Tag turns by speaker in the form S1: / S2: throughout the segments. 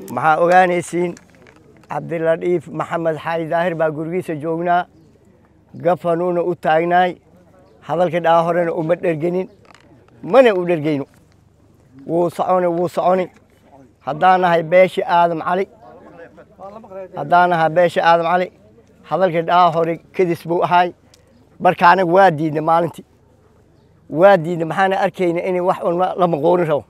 S1: maxaa ogaanaysiin cabdiladhiif maxamed xaali daahir baa gurigiisa joognaa gafanuuna u taagnaay hadalka dhaa horena uma dhergenin mana u dhergeyno wuu soconi wuu soconi haddaan nahay beeshi aadam cali haddaan nahay beeshi aadam cali hadalka dhaa hore kadis buu ahaay marka anaga waa diidna maalintii waa diidna maxaana arkayna inay wax un la maqoonin rabo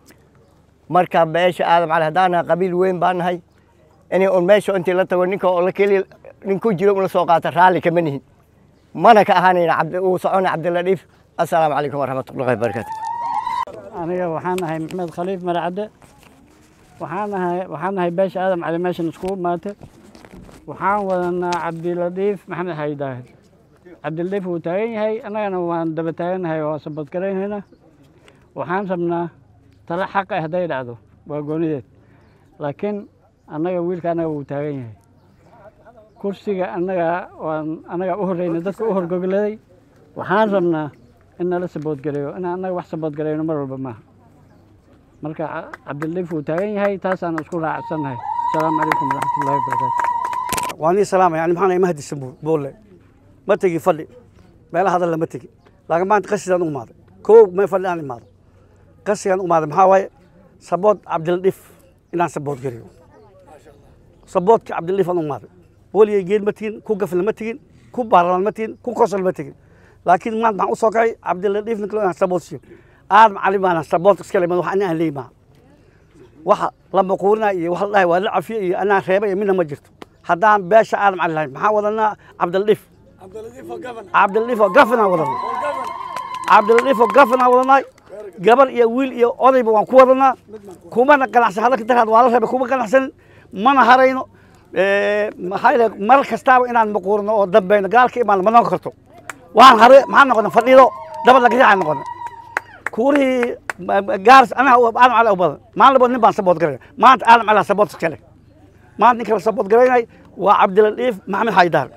S1: marka beesha aadam cali haddaan nahay qabiil weyn baan nahay inay un meesha intii la tago ninka oo la keli nin ku jiro una soo qaata raalli kama nihin mana ka ahaanayna cabdi uu socona cabdiladhiif assalaamu calaykum waraxmatullahi wabarakaatu
S2: aniga waxaan ahay maxmed khaliif maracadde waxaan ahay waxaan ahay beesha aadam cali meeshan iskugu imaatay waxaan wadanaa cabdiladhiif maxamed xayi daahir cabdiladhiif wuu taagan yahay annagana waan daba taagannahay oo sabadgaraynayna waxaan rabnaa talo xaq ah hadday dhacdo waa goonideed laakiin annaga wiilka annaga wuu taagan yahay kursiga annaga waan annaga u horreyna dadka u horgogladay waxaan rabnaa in nala saboodgareeyo in annaga wax saboodgareyno mar walba maaha marka cabdildiif wuu taagan yahay taasaan isku raacsannahay asalaamu calaykum waraxmatullahi wabarakaatu
S3: waa nii salaamaya ani maxaan ima hadisan boolle ma tegi fadhi meela hadal lama tegi laakiin maanta qasidaan u imaaday kow mee fadhi aan imaado qasigaan u imaaday maxaa waaye sabood cabdildhif inaan sabood gariyo saboodka cabdildhif aan u imaaday weligay geed ma tegin ku gafil ma tegin ku baarlamaan ma tegin ku kosol ma tegin laakiin maanta maxaan u soo kacay cabdildhif ninka inaan sabood siiyo aadam cali baana sabood iska lemad wax ani aan leey maaha waxa la maquurina iyo wax la dhahay waa la cafiye iyo anaa reeba iyo midna ma jirto haddaan beesha aadam cali lahayn maxaan wadanaa cabdildhif cabdildhif oo gafanaan wadanaa cabdildhif oo gafanaan wadanaa gabar iyo wiil iyo odayba waan ku wadanaa kumana ganacsan hadalka daraad waa la reebay kuma ganacsanin mana harayno maxaa ilahay mar kastaaba inaan maquurino oo dambeyno gaalka imaan ma noqon karto waan hare maxaan noqona fadhido dabad lagayaca noqona kuurihii gaaris anaha aadam cali u badan maalin labo nin baan sabood garaya maanta aadam cali sabood iskale maanta ninka la sabood garaynay waa cabdiladhiif maxamed xaydar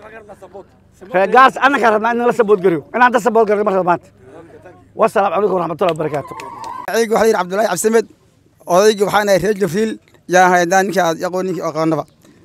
S3: reer gaaris annaga rabnaa in la sabood gariyo inaan da sabood gariyo marka maanta wasalaamu calaykum waraxmatullahi wabarakaatu
S4: aygu waxaa yidhi cabdullaahi cabdisamed odaygii waxaan ahay reer jibriil yaan haydaan ninkii aad yaqoon ninkii aqoonaba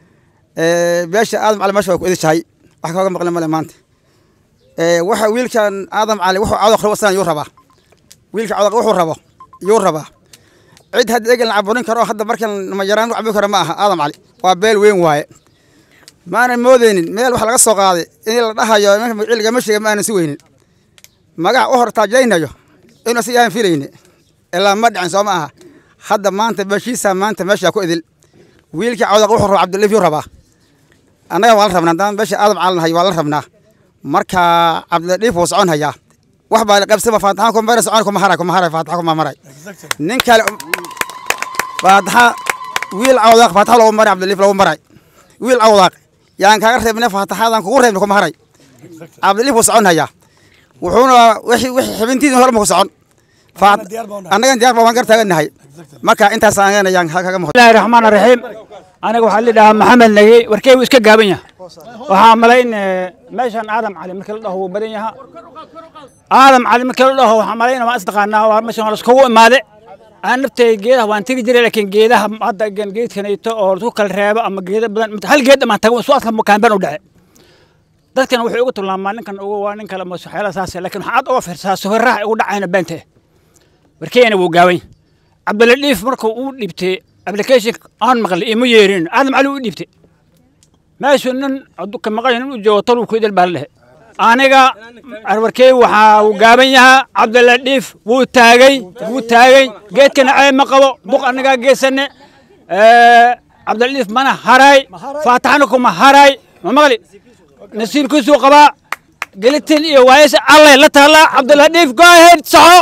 S4: beesha aadam cali meesha waa ku edishahay wax kooga maqle male maanta waxa wiilkan aadam cali wuxuu cawdaq rabo sanad yuu rabaa wiilka cawdaq wuxuu rabo yuu rabaa cid hadda egan la caburin karo hadda markan majaraan lagu cabin karo ma aha aadam cali waa beel weyn waaye maanan moodeynin meel wax laga soo qaaday in la dhahayo cilgama sheega ma aanan si weynin magac u hor taajaynayo inuu si aan filayne ilaa ma dhicin soo ma aha hadda maanta beeshiisa maanta meesha ku idil wiilkii cawdaq wuxuu rabaa cabdilif yuu rabaa annaga waa la rabnaa haddaan beesha aadam calanahay waa la rabnaa marka cabdilif wuu socon hayaa wax baa la qabsama faataxa kuma maray socon kuma haray kuma haray faataxa kuma maray nin kale faataxa wiil cawdaq faataxa lagu maray cabdilif lagu maray wiil cawdaq yaan kaaga reebnay faataxadan kugu reebnay kuma haray cabdilif wuu socon hayaa wuxuuna wixii wixii xibintiisa hore ma ku socon annagan diyaar baan gar taagannahay marka intaas aan ayaan kaga muuqdo
S2: bismillahi raxmaan raxiim aniga waxaa la dhahaa maxamed nagey warkeygu iska gaaban yaha waxaa malayn meeshan aadam cali markii la dhaho wuu badan yaha aadam cali markii la dhaho waxaa malayn waa isdaqaanaa waa meeshan waa laiskugu imaade aan naftay geedaha waan tegi jiray laakiin geedaha hadda geedkanayto oo laisku kala reebo ama geeda badan hal geed dhamaan tago su adka kaanban u dhace dadkan wuxuu ugu tilmaamaa ninkan ugu waa nin kale maswaxeela saas laakiin waxaad uga fiirsaa sawirraha ugu dhacayna beente warkeena wuu gaaban cabdiladhiif markuu uu dhibtay application aan maqlay ima yeerin aadam cali u dhibtay meeshuu nin ka maqan nin u joogo toluu ku idil baa la dhehe aniga warkey waxaa uu gaaban yahaa cabdiladhiif wuu taagay wuu taagay geedkana ceeb ma qabo duq anagaa geesane cabdiladhiif mana haray faataxana kuma haray ma maqli nasiibkiisuu qabaa gelitin iyo waayasha allay la taallaa cabdiladhiif goaheyd saxo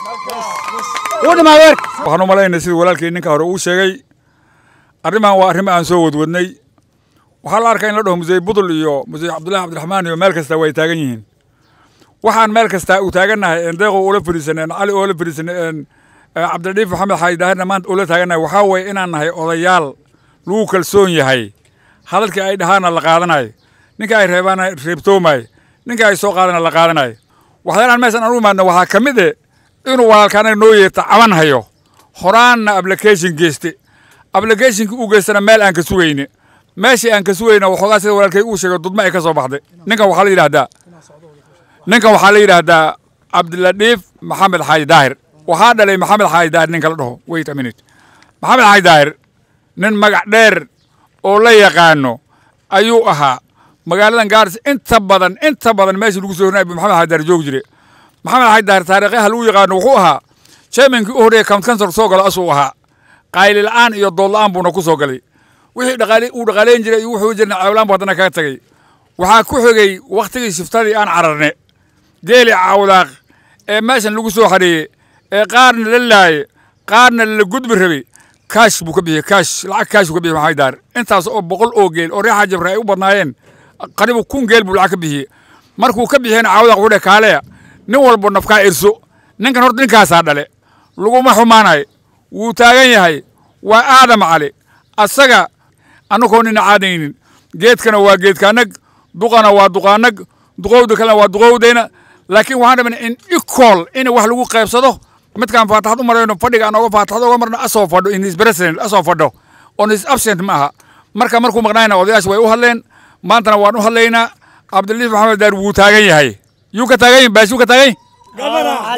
S2: wuu dhimaa weerka
S5: waxaan u malaynay sidii walaalkii ninka hore uu sheegay arrimahan waa arrimo aan soo wadwadnay waxaa la arkaa in la dhaho musey budul iyo musey cabdullahi cabdiraxmaan iyo meel kasta way taagan yihiin waxaan meel kasta u taagannahay een deeqo ula fadhiisanay een cali oola fadhiisanay een cabdiladiif maxamed xaaji daahirna maanta ula taagannahay waxaa weeye inaan nahay odayaal lagu kalsoon yahay hadalkii ay dhahaana la qaadanayo ninka ay reebaana reebtoomayo ninka ay soo qaadana la qaadanayo waxyaalaan meeshan aan u imaadna waxaa ka mid eh inuu walaalkaana noo yeerta caban hayo horaanna application geyste applicationkii u geystana meel aan ka sugayne meeshii aan ka sugayna waxoogaa sida walaalkay uu sheegay dudma ay ka soo baxday ninkan waxaa la yidhaahdaa ninkan waxaa la yidhaahdaa cabdiladhiif maxamed xaaji daahir waxaa dhalay maxamed xaaji daahir ninka la dhaho wait a minute maxamed xaaji daahir nin magac dheer oo la yaqaano ayuu ahaa magaaladan gaaris inta badan inta badan meeshii lagu soo hornay maxamed xaaji daahir joogi jire maxamed xaaji daahir taariikhaha lagu yaqaano wuxuu ahaa chairmankii u horreeya county council soo galo asuu ahaa qayli la'aan iyo dood la'aan buuna ku soo galay wixii dhaqaale uu dhaqaaleyn jiray iyo wuxuu jirna cawlaan buu haddana kaga tagay waxaa ku xigay wakhtigii shiftadii aan cararne geeli cawdaaq ee meeshan lagu soo xareeyey ee qaarna la laaye qaarna la gudbi rabay kaash buu ka bixiyey kaash lacag kaash buu ka bixiyey maxamed daar intaas oo boqol oo geel oo reexa jabra ay u badnaayeen qaribu kun geel buu lacag ka bixiyey markuu ka bixiyena cawdaaq wuxuu dhe kaaleya nin walbo nafkaa irso ninkan horta ninkaasaa dhale laguma xumaanayo wuu taagan yahay waa aadam cali asaga annagoo nina caadaynin geedkana waa geedkaanag duqana waa duqaanag duqowda kalena waa duqowdayna laakiin waxaan rabnaa in equal in wax lagu qaybsado midkaan faataxad u marayno fadhiga aan oga faataxad oga marno asoo fadho in his president asoo fadho on his absent ma aha marka markuu maqnaayna odayaasha way u hadleen maantana waan u hadlaynaa cabdiliif maxamed daar wuu taagan yahay yuu ka taagan yahay baash yuu ka taagan yahay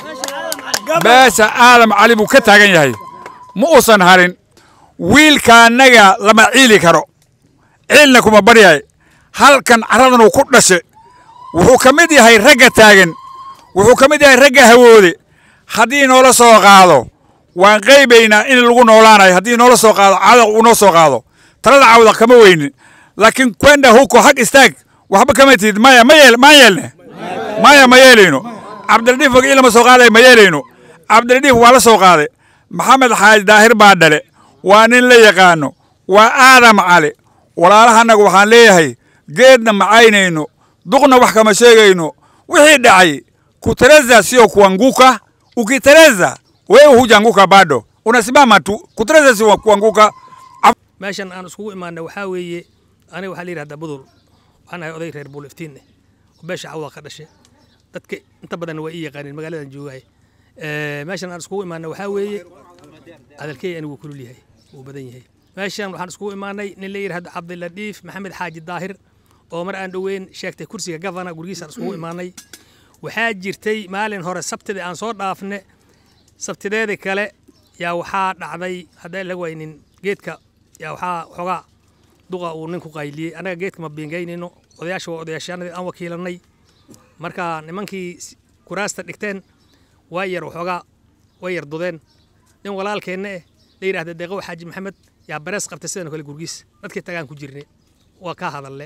S5: beesha aadam cali buu ka taagan yahay ma uusan harin wiilkaanaga lama ciili karo ciilna kuma baryahay halkan caradanuu ku dhashe wuxuu ka mid yahay ragga taagan wuxuu ka mid yahay ragga hawoode haddii noola soo qaado waan qaybaynaa in lagu noolaanayo haddii noola soo qaado cadaq uu noo soo qaado talada cawdaq kama weynin laakiin kwenda huko xag istaag waxba kama tihid maya ma yeel maan yeelne maya ma yeelayno cabdiladiif wagi lama soo qaaday ma yeelayno cabdiladiif waa la soo qaaday maxamed xaaji daahir baa dhale waa nin la yaqaano waa aadam cali walaalahanaga waxaan leeyahay geedna macaynayno duqna wax kama sheegayno wixii dhacay kutereza sio kuanguka ukitereza wewe hujanguka bado unasimama tu kutereza sio kuanguka
S6: meeshan aan iskugu imaanay waxaa weeye aniga waxaa la yidhahdaa budul waxaan ahay oday reer buuliftiin eh oo beesha cawda ka dhashay dadka inta badan waa ii yaqaaneen magaaladan joogaay meeshan aan iskugu imaanay waxaa weeye hadalkey anigu kulul yahay wuu badan yahay meeshan waxaan iskugu imaanay nin la yidhahdo cabdiladiif maxamed xaaji daahir oo mar aan dhoweyn sheegtay kursiga gavana gurigiisaan iskugu imaanay waxaa jirtay maalin hore sabtidii aan soo dhaafne sabtideedii kale yaa waxaa dhacday haddaan la waynin geedka yaa waxaa xoogaa duqa uu ninku qayliyey annaga geedka ma biingaynayno odayaasha waa odayaashaanadii aan wakiilanay marka nimankii kuraasta dhigteen waa yar waxoogaa way yar dudeen nin walaalkeenna eh la yidhahda deeqow xaaji maxamed yaa barees qabtay sidan kale gurgiis dadkii tagaan ku jirne waa ka hadalle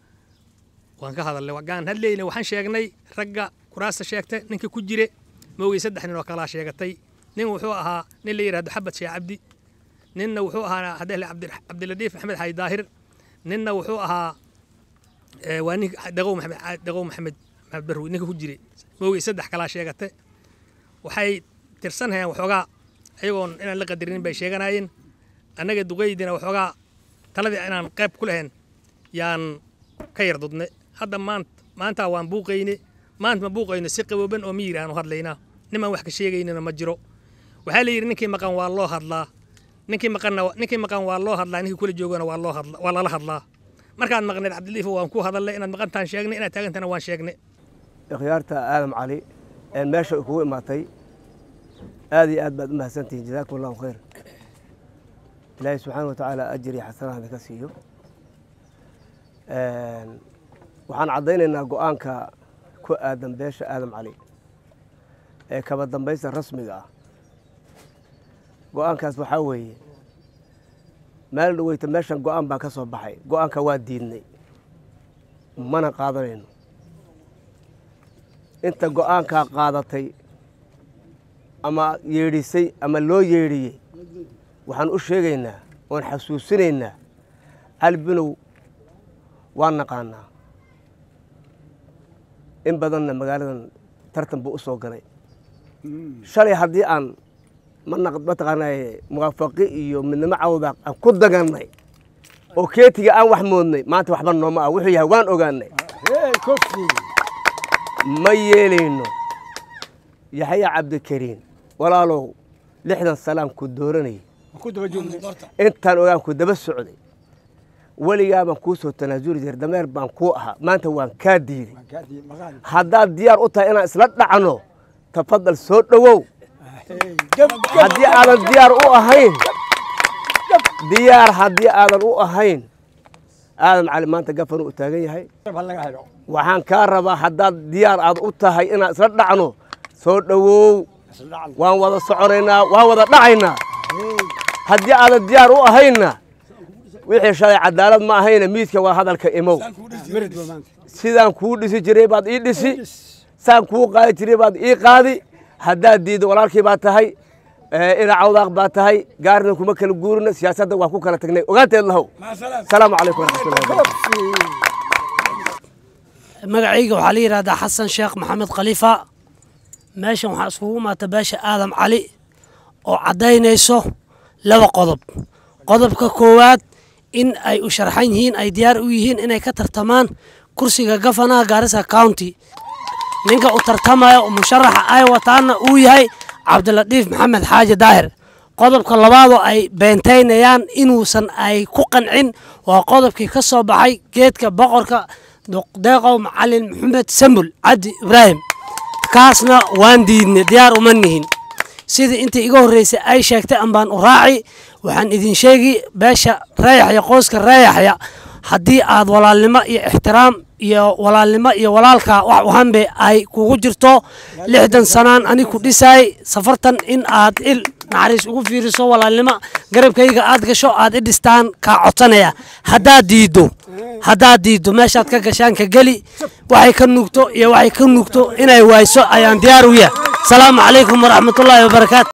S6: waan ka hadalle gaan hadleyne waxaan sheegnay ragga kuraasta sheegta ninka ku jire moogay saddex nin oo kalaa sheegatay nin wuxuu ahaa nin la yidhahdo xabad sheekh cabdi ninna wuxuu ahaa haddee cabdiladiif maxamed xaaji daahir ninna wuxuu ahaa waa nin deqow maxamed deqow maxamed maxamed barrow ninka ku jire moogay saddex kalaa sheegate waxay tirsanayaan waxoogaa ayagoon inaan la qadarinin bay sheeganayeen annaga duqeydina waxoogaa taladii inaan qayb ku lahayn yaan ka yar dudne hadda maanta maanta waan buuqayne maanta ma buuqayno si qabooban oo miyir aanu hadlaynaa nimaan wax ka sheegaynina ma jiro waxaa la yidhi ninkii maqan waa loo hadlaa ninkii maqanna ninkii maqan waa loo hadlaa ninkii kula joogana waa loo hadlaa waa lala hadlaa markaad maqneed cabdiliifo waan ku hadalnay inaad maqantaan sheegnay inaad taagantana waan sheegnay
S7: ikhyaarta aadam cali ee meesha kugu imaatay aad iyo aad baad u mahadsantihiin jazaakum allahu khayr ilaahay subxaana wa tacaala ajir iyo xasanaha idinka siiyo waxaan caddaynaynaa go-aanka ku aadan beesha aadam cali ee kaba dambaysta rasmiga ah go-aankaas waxaa weeye meel dhaweyta meeshan go-aan baa ka soo baxay go-aanka waa diidnay mana qaadanayno inta go-aankaa qaadatay ama yeedhisay ama loo yeedhiyey waxaan u sheegaynaa oon xasuusinaynaa cali binow waan naqaanaa in badanna magaaladan tartan buu u soo galay shalay haddii aan mataqaanay muwaafaqi iyo midnimo cawda aan ku dagannay oo keetiga aan wax moodnay maanta waxba nooma ah wuxuu yahay waan ogaanay ma yeelayno yaxya cabdikariin walaalow lixdan salaan ku dooranayay intaan ogaan ku daba socday weligaa baan kuu soo tanaasuli jiray dameer baan kuu ahaa maanta waan kaa diiday haddaad diyaar u tahay inaan isla dhacno tafadal soo dhowow haddii aadan diyaar u ahayn diyaar haddii aadan u ahayn aadan cali maanta gafanu u taagan yahay waxaan kaa rabaa haddaad diyaar aad u tahay inaan isla dhacno soo dhowow waan wada soconaynaa waan wada dhacaynaa haddii aadan diyaar u ahaynna wixii shalay cadaalad ma ahayna miidka waa hadalka imow sidaan kuu dhisi jiray baad ii dhisi saan kuu qaadi jiray baad ii qaadi haddaad diiddo walaalkii baa tahay ina cawdaaq baa tahay gaarina kuma kala guurina siyaasadda waa ku kala tagnay ogaanteed lahow asalaamu calaykum waraxmatullahi
S8: magacayga waxaa la yidhahdaa xasan sheekh maxamed khaliifa meeshan waxaa iskugu imaata beesha aadam cali oo caddaynayso laba qodob qodobka koowaad in ay u sharxan yihiin ay diyaar u yihiin inay ka tartamaan kursiga gafanaha gaarisa county ninka u tartamaya oo musharaxa ay wataana uu yahay cabdilatiif maxamed xaaji daahir qodobka labaadoo ay beentaynayaan inuusan ay ku qancin waa qodobkii ka soo baxay geedka boqorka deeqow macalin maxamed sambul cabdi ibraahim kaasna waan diidnay diyaar uma nihin sidii intii iga horreysay ay sheegtay ambaan u raaci waxaan idin sheegi beesha reeyaxya qoyska reeyaxya haddii aad walaalnimo iyo ixtiraam iyo walaalnimo iyo walaalka wax uhanbe ay kugu jirto lixdan sanaan ani ku dhisaay safartan in aad il naxariis ugu fiiriso walaalnimo garabkayga aad gasho aad i dhistaan kaa codsanaya haddaad diiddo haddaad diiddo meeshaad ka gashaan ka geli waxay ka nuugto iyo waxay ka nuugto inay waayso ayaan diyaar u yahay asalaamu calaykum waraxmatullaahi wabarakaatu